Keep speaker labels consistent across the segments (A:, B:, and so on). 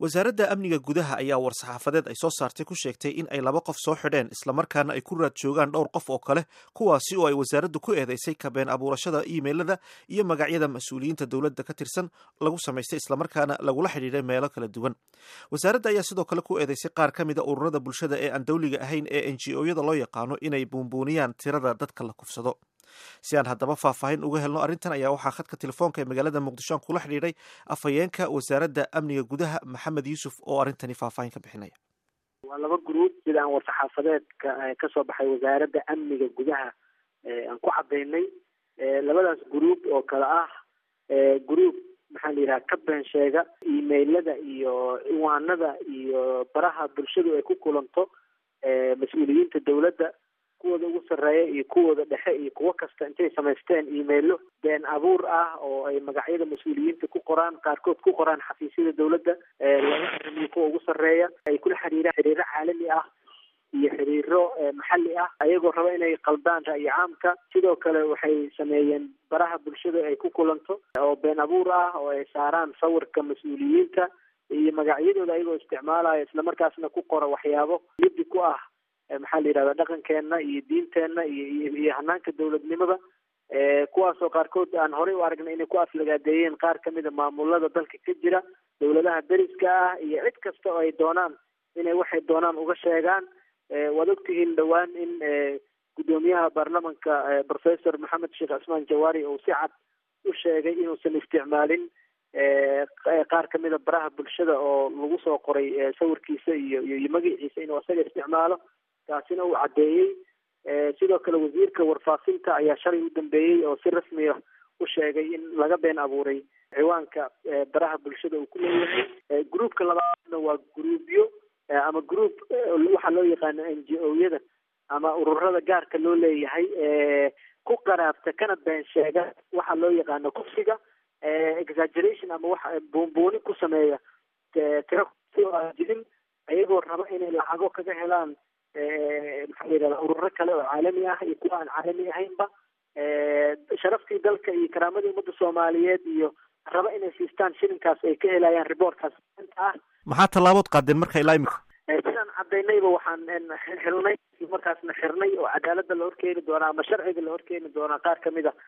A: wasaaradda amniga gudaha ayaa war-saxaafadeed ay soo saartay ku sheegtay in ay laba qof soo xidheen islamarkaana ay ku raad joogaan dhowr qof oo kale kuwaasi oo ay wasaaraddu ku eedeysay kabeen abuurashada iimeylada iyo magacyada mas-uuliyiinta dowladda ka tirsan lagu samaystay islamarkaana lagula xidhiidhay meelo kala duwan wasaaradda ayaa sidoo kale ku eedeysay qaar ka mida ururada bulshada ee aan dowliga ahayn ee n g o-yada loo yaqaano inay buunbuuniyaan tirada dadka la kufsado si aan haddaba faahfaahin uga helno arrintan ayaa waxaa khadka telefoonka ee magaalada muqdisho aan kula xidhiidhay afhayeenka wasaaradda amniga gudaha maxamed yuusuf oo arrintani faahfaahin ka bixinaya
B: waa laba gruub sida aan war-saxaafadeedka kasoo baxay wasaaradda amniga gudaha aan ku cadaynay labadaas gruub oo kale ah gruub maxaa la yidhaha ka been sheega imailada iyo ciwaanada iyo baraha bulshadu ay ku kulanto mas-uuliyiinta dowladda kuwooda ugu sarreeya iyo kuwooda dhexe iyo kuwo kasta intay samaysteen imailo been abuur ah oo ay magacyada mas-uuliyiinta ku qoraan qaarkood ku qoraan xafiisyada dowladda laga arimiyo kuwa ugu sarreeya ay kula xiriiraan xiriiro caalami ah iyo xiriiro maxalli ah ayagoo raba inay qaldaan ra'yi caamka sidoo kale waxay sameeyeen baraha bulshada ay ku kulanto oo been abuur ah oo ay saaraan sawirka mas-uuliyiinta iyo magacyadooda ayagoo isticmaalaya islamarkaasna ku qora waxyaabo liddi ku ah maxaa la yidhahda dhaqankeena iyo diinteenna iyo iyo hanaanka dowladnimada kuwaasoo qaarkood aan horey u aragnay inay ku aflagaadeeyeen qaar kamida maamulada dalka ka jira dowladaha deriska ah iyo cid kasta oo ay doonaan inay waxay doonaan uga sheegaan waad ogtihiin dhowaan in guddoomiyaha baarlamanka professor maxamed sheekh cismaan jawaari uu si cad u sheegay inuusan isticmaalin qaar kamida baraha bulshada oo lagu soo qoray sawirkiisa iyo iyo magaciisa inuu isaga isticmaalo taasina uu caddeeyey sidoo kale wasiirka warfaafinta ayaa shalay u dambeeyey oo si rasmiya u sheegay in laga been abuuray ciwaanka baraha bulshada uu ku leeyahay groupka labaadna waa groupyo ama group waxaa loo yaqaano n g o-yada ama ururada gaarka loo leeyahay ku qaraabta kana been sheega waxaa loo yaqaano kufsiga exaggeration ama wax buunbuuni ku sameeya tiro si oo aan jirin ayagoo raba inay lacago kaga helaan maxaa la yidhahda ururo kale oo caalami ah iyo kuwa aan caalami ahaynba sharaftii dalka iyo karaamadii ummadda soomaaliyeed iyo raba inay siistaan shilinkaas ay ka helayaan riboortkaas ah
A: maxaa tallaabood qaadeen marka ilaa imika
B: sidaan cadaynayba waxaan helnay markaasna xirnay oo cadaaladda la horkeeni doonaa ama sharciga la horkeeni doonaa qaar kamid a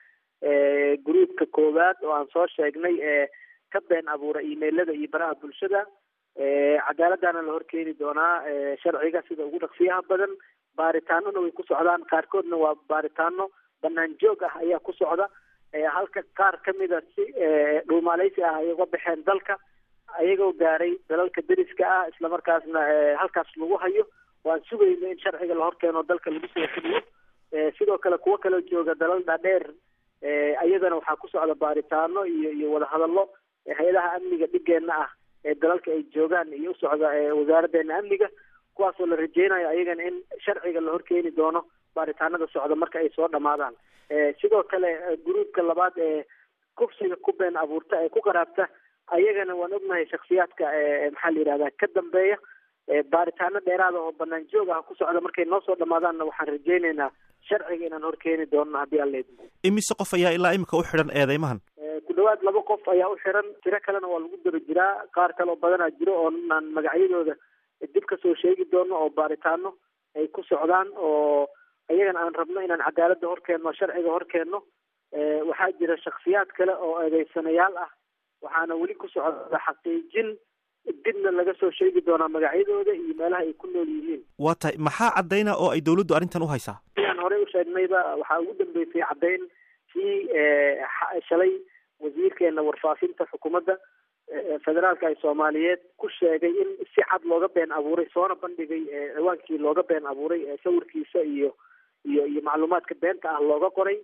B: gruupka koowaad oo aan soo sheegnay ee ka been abuura imailada iyo baraha bulshada cadaaladdaana la horkeeni doonaa sharciga sida ugu dhaqsiyaha badan baaritaanona way ku socdaan qaarkoodna waa baaritaano banaan joog ah ayaa ku socda halka qaar kamida si dhuumaaleysi ah ay uga baxeen dalka ayagoo gaaray dalalka deriska ah islamarkaasna halkaas lagu hayo waan sugayno in sharciga la horkeeno dalka lagu soo fuliyo sidoo kale kuwo kaloo jooga dalal dhaadheer iyadana waxaa ku socda baaritaano iyo iyo wadahadallo hay-adaha amniga dhigeenna ah ee dalalka ay joogaan iyo u socda wasaaraddeena amniga kuwaasoo la rajeynayo ayagana in sharciga la horkeeni doono baaritaanada socda marka ay soo dhamaadaan sidoo kale gruupka labaad ee kufsiga ku been abuurta ee ku qaraabta ayagana waan ognahay shaksiyaadka maxaa la yidhahda ka dambeeya baaritaano dheeraada oo banaan joog ah ku socda markay noo soo dhamaadaanna waxaan rajeyneynaa sharciga inaan horkeeni doono haddii alla idmo
A: imise qof ayaa ilaa imika u xidhan eedeymahan
B: ku dhawaad laba qof ayaa u xiran tiro kalena waa lagu daba jiraa qaar kale oo badanaa jiro oo aan magacyadooda dib kasoo sheegi doono oo baaritaano ay ku socdaan oo iyagana aan rabno inaan cadaaladda horkeenno sharciga horkeenno waxaa jira shaksiyaad kale oo eedeysanayaal ah waxaana weli ku socda xaqiijin dibna laga soo sheegi doonaa magacyadooda iyo meelaha ay ku nool yihiin
A: waa tahay maxaa caddayna oo ay dawladdu arrintan u haysaa
B: sidaan horey u sheegnayba waxaa ugu dambeysay caddayn kii shalay wasiirkeena warfaafinta xukuumadda federaalka ee soomaaliyeed ku sheegay in si cad looga been abuuray soona bandhigay ciwaankii looga been abuuray sawirkiisa iyo iyo iyo macluumaadka beenta ah looga qoray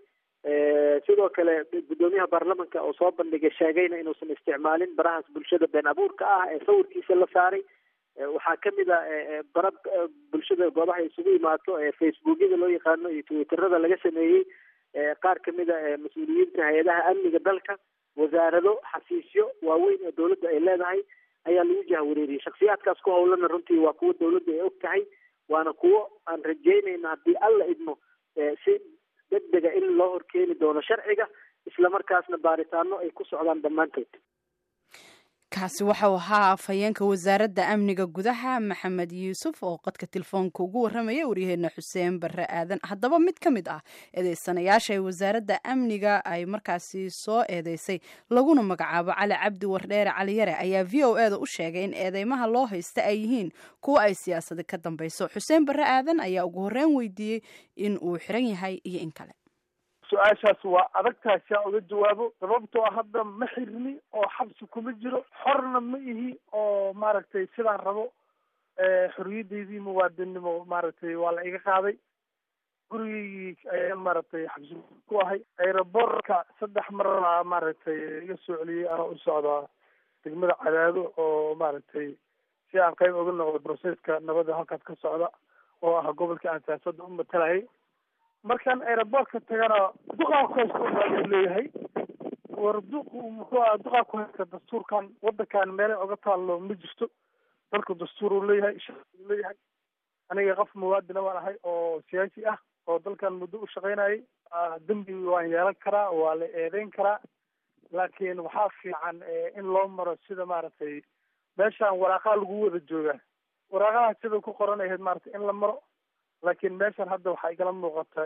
B: sidoo kale guddoomiyaha baarlamanka oo soo bandhigay sheegayna inuusan isticmaalin barahaas bulshada been abuurka ah ee sawirkiisa la saaray waxaa kamid a bara bulshada goobaha isugu imaato ee facebookyada loo yaqaano iyo twitterada laga sameeyey qaar kamid a mas-uuliyiinta hay-adaha amniga dalka wasaarado xafiisyo waaweyn oo dowladda ay leedahay ayaa lagu jahwareeriyey shaksiyaadkaas ku howlana runtii waa kuwo dowladda ay og tahay waana kuwo aan rajeynayna haddii alla idmo si degdega in loo horkeeni doono sharciga islamarkaasna baaritaano ay ku socdaan dhammaantood
C: kaasi waxau ahaa afhayeenka wasaaradda amniga gudaha maxamed yuusuf oo qadka telefoonka ugu warramaya waryaheena xuseen barre aadan haddaba mid ka mid ah eedeysanayaasha ee wasaaradda amniga ay markaasi soo eedeysay laguna magacaabo cali cabdi wardheere caliyare ayaa v o e da u sheegay in eedeymaha loo haysta ay yihiin kuwa ay siyaasadi ka dambayso xuseen barre aadan ayaa ugu horreyn weydiiyey in uu xiran yahay iyo in kale
D: su-aashaas waa adagtahay si aan uga jawaabo sababtoo ah hadda ma xirni oo xabsi kuma jiro xorna ma ihi oo maaragtay sidaan rabo xoriyadaydii muwaadinnimo maaragtay waa la iga qaaday gurigeygii ayaan maaragtay xabsi ku ahay aerobortka saddex marna maaragtay iga soo celiyey anoo u socdaa degmada cadaado oo maaragtay si aan qayb uga noqdo broseska nabadda halkaas ka socda oo ah gobolkii aan siyaasadda u matalayay markaan aerobortka tagana duqaa ku haysta baa leeyahay war duq muxuu aha duqaa ku haysta dastuurkan wadankan meelay oga taallo ma jirto dalku dastuur uu leeyahay shaquu leeyahay aniga qof muwaadina baan ahay oo siyaasi ah oo dalkan muddo u shaqaynayay dembi waan yeelan karaa waa la eedeyn karaa laakiin waxaa fiican in loo maro sida maaragtay meeshaan waraaqaa lagu wada joogaa waraaqaha sida ku qoran ahayd maaragtay in la maro laakiin meeshan hadda waxaa igala muuqata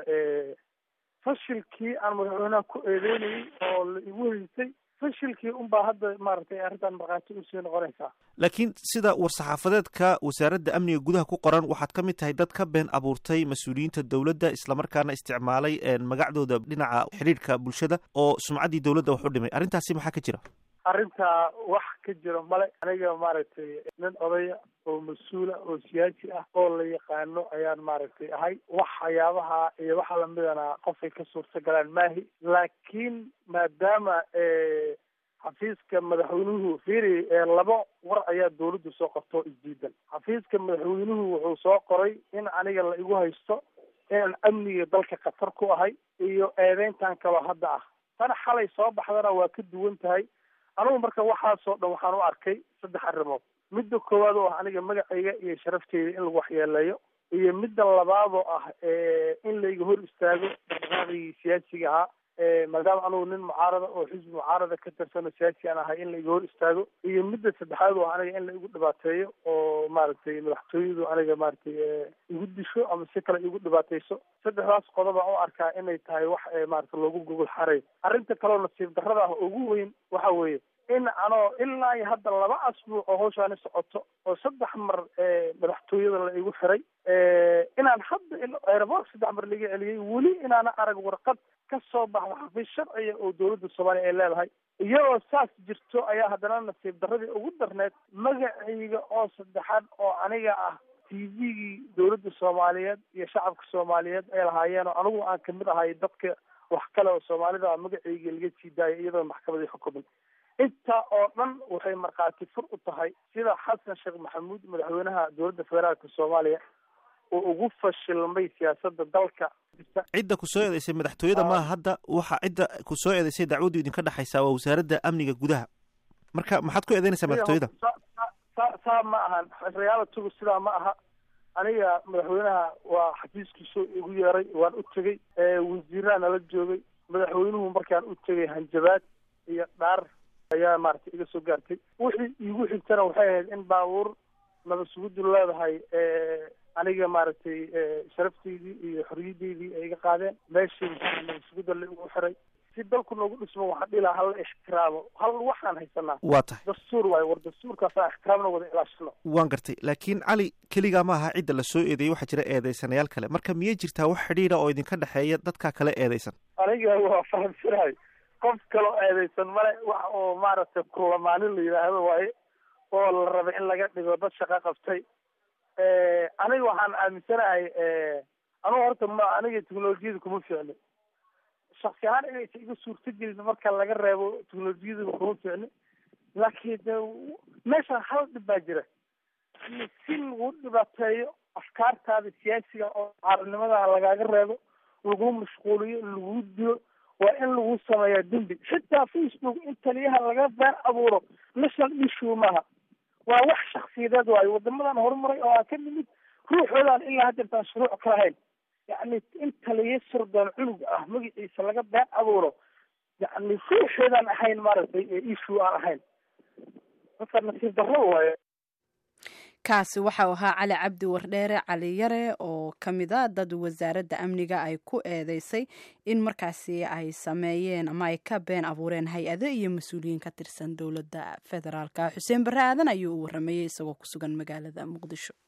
D: fashilkii aan madaxweynaha ku eedeynayay oo la igu haysay fashilkii unbaa hadda maaragtay arrintan markhaati usii noqonaysaa
A: laakiin sida war-saxaafadeedka wasaaradda amniga gudaha ku qoran waxaad ka mid tahay dad ka been abuurtay mas-uuliyiinta dowladda islamarkaana isticmaalay magacdooda dhinaca xidhiidhka bulshada oo sumcaddii dowladda wax u dhimay arrintaasi maxaa ka jira
D: arrintaa wax ka jira male aniga maaragtay nin odaya oo mas-uula oo siyaasi ah oo la yaqaano ayaan maaragtay ahay waxyaabaha iyo waxa lamidana qofay ka suurta galaan maahi laakiin maadaama xafiiska madaxweynuhu fiiri laba war ayaa dawladdu soo qorto oo isdiidan xafiiska madaxweynuhu wuxuu soo qoray in aniga la igu haysto inaan amniga dalka khatar ku ahay iyo eedeyntan kaloo hadda ah tan xalay soo baxdana waa ka duwan tahay anugu marka waxaasoo dhan waxaan u arkay saddex arrimood midda koowaad oo ah aniga magacayga iyo sharafteyda in lagu waxyeeleeyo iyo midda labaad oo ah in layga hor istaago dhaqdhaqaaqigii siyaasiga ahaa maadaama anugu nin mucaarada oo xisbi mucaarada ka tirsan oo siyaasi aan ahay in laiga hor istaago iyo midda saddexaad oo aniga in la igu dhibaateeyo oo maaragtay madaxtooyadu aniga maaragtay igu disho ama si kale igu dhibaateyso saddexdaas qodob aan u arkaa inay tahay wax maarata loogu gogol xaray arrinta kaleo nasiib darrada ah ugu weyn waxa weeye in anoo ilaa iyo hadda laba asbuuc oo hawshaani socoto oo saddex mar madaxtooyada la igu xiray inaan hadda aeroboort saddex mar laga celiyey weli inaana arag warqad ka soo baxda xafiis sharciga oo dawladda soomaaliya ay leedahay iyadoo saas jirto ayaa haddana nasiib darradii ugu darneed magacayga oo saddexaad oo aniga ah t v-gii dawladda soomaaliyeed iyo shacabka soomaaliyeed ay lahaayeen oo anigu aan kamid ahay dadka wax kale oo soomaalida magacayga laga sii daayay iyadoo maxkamadii xukumin intaa oo dhan waxay markhaati fur u tahay sida xasan sheekh maxamuud madaxweynaha dowladda federaalka soomaaliya oo ugu fashilmay siyaasadda dalka
A: cidda ku soo eedeysay madaxtooyada maaha hadda waxa cidda ku soo eedeysay dacwaddu idinka dhexaysaa waa wasaaradda amniga gudaha marka maxaad ku eedeynaysaa madaxtooyada
D: sa saa ma ahan realitigu sidaa ma aha aniga madaxweynaha waa xafiiskiisu igu yeeray waan u tegey wasiiraha nala joogay madaxweynuhu markaan u tegay hanjabaad iyo dhaar ayaa maaragtay iga soo gaartay wixii iigu xigtana waxay ahayd in baabuur nabad suguddu leedahay aniga maaragtay sharafteydii iyo xoriyaddeydii ay iga qaadeen meeshii nabad sugudda la igu xiray si dalku noogu dhismo waxaan dhihi lahaa hala ixtiraamo hal waxaan haysanaa
A: waa tahay
D: dastuur waayo war dastuurkaasaan ixtiraamna wada ilaashano
A: waan gartay laakiin cali keligaa ma aha cidda la soo eedeeyey waxaa jira eedeysanayaal kale marka miyay jirtaa wax xidhiidha oo idinka dhexeeya dadkaa kale eedeysan
D: aniga waa fahamsanahay qof kaloo eedeysan male wax oo maaragtay kulamaanin la yidhaahdo waaye oo la raba in laga dhigo dad shaqo qabtay aniga waxaan aaminsanahay anugu horta ma aniga technolojiyada kuma ficni shaksi ahaan inaysa iga suurto gelin marka laga reebo technolojiyada kuma ficni laakiin de meeshan hal dhib baa jira si lagu dhibaateeyo afkaartaada siyaasiga oo caarinimada lagaaga reebo lagu mashquuliyo lagu dilo waa in lagu sameeyaa dembi xitaa facebook in taliyaha laga been abuuro national issue maaha waa wax shaksiyadeed waayo wadamadan horumaray oo aan ka nimid ruuxoodaan ilaa hadeertaan shuruuc ka lahayn yacni in taliya sirdoon cunug ah magaciisa laga been abuuro yacni ruuxoodaan ahayn maaragtay issue aan ahayn marka nasiib darro waaye
C: kaasi waxau ahaa cali cabdi wardheere cali yare oo ka mid a dad wasaaradda amniga ay ku eedeysay in markaasi ay sameeyeen ama ay ka been abuureen hay-ado iyo mas-uuliyiin ka tirsan dowladda federaalka xuseen barre aadan ayuu u waramayey isagoo ku sugan magaalada muqdisho